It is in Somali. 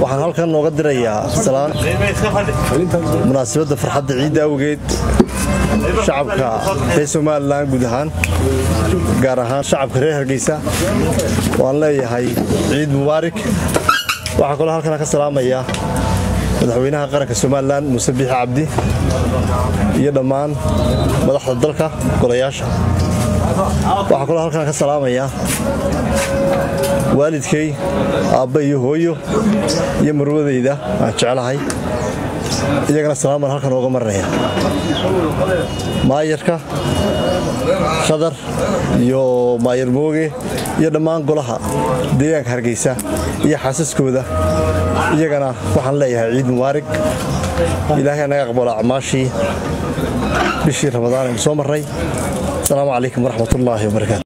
waxaan halkan nooga dirayaa salaan munaasabadda farxadda ciidda awgeed shacabka reer somalilan guud ahaan gaar ahaan shacabka reer hargeysa waan leeyahay ciid mubaarak waxaa kaloo halkan ka salaamaya madaxweynaha qaranka somalilan muuse biixi cabdi iyo dhammaan madaxda dalka golayaasha waxaa kaloo halkan ka salaamaya waalidkay aabba iyo hooyo iyo marwadayda aan jeclahay iyagana salaaman halkan ooga marinaya maayarka khadar iyo maayar mooge iyo dhammaan golaha deegaanka hargeysa iyo xaasaskooda iyagana waxaan leeyahay ciid mubaarig ilaahay naga aqbalo acmaashii bishii ramadaan aynu soo marray asalaamu calaykum waraxmat ullaahi wabarakaatu